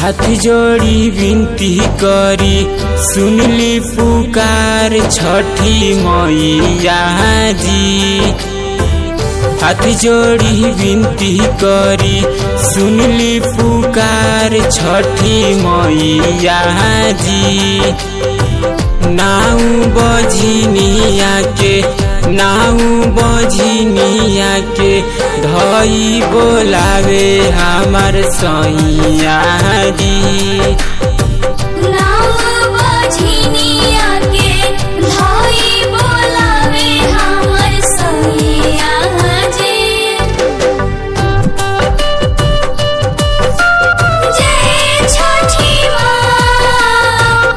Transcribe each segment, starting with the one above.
हाथ जोड़ी विनती करी सुनली पुकार छठी मैया जी हाथ जोड़ी विनती करी सुनली पुकार छठी मैया जी नाऊ बझिनिया के नाऊ बझिनिया के धई बोलावे हमार सैया जी नाव बझिनिया के धाई बोलावे हमर सैया जी जय छठी माँ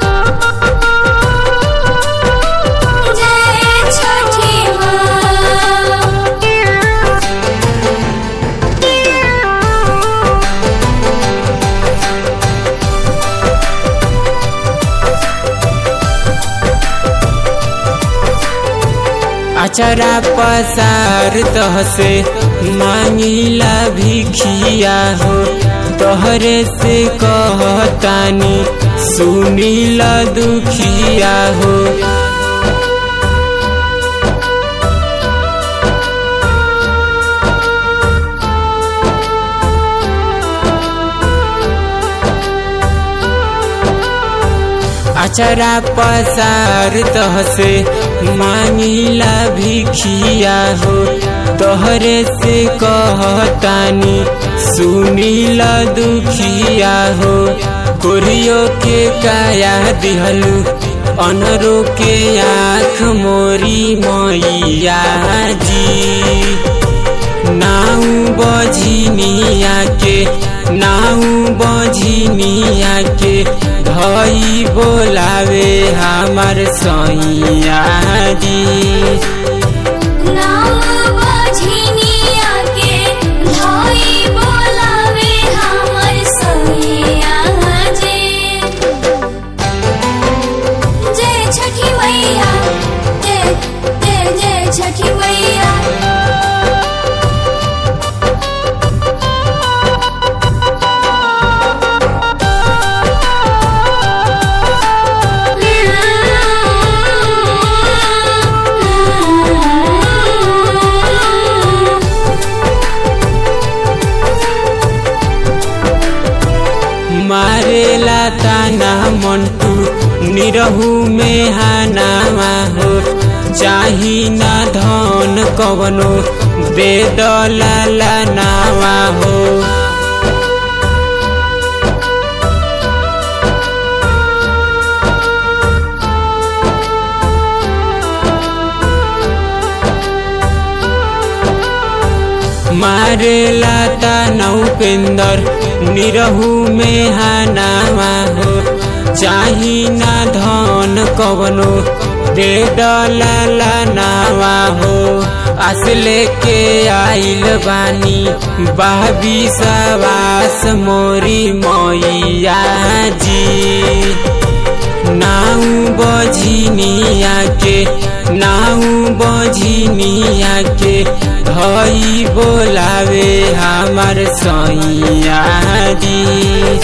जय छठी माँ अचरा पसार तह से मांगिला भिखिया हो तोहरे से कहतानी सुनीला दुखिया हो अचरा पसार तह से मांगिला भिखिया हो तोहरे से कहतानी सुनीला दुखिया हो कोरियो के काया दिहलू अनरो के आँख मोरी मैया जी नाऊ बझिनिया के नाऊ बझिनिया के धई बोलावे हमार सैया जी नाव बझिनिया के धाई बोलावे हमर सैया जी जय छठी मैया जय जय जय छठी मैया मारेला ताना मंटू निरहू में हानामा हो चाही ना धन कवनो दे दलाला नावा हो मारेला ताना उपेंदर निरहू में हानामा हो चाही ना धन कवनो दे दलाला नावा हो आस लेके आइल बानी बाबी सवास मोरी मैया जी नाऊ बझिनिया के नाऊ बझिनिया के धई बोलावे हमार सैया जी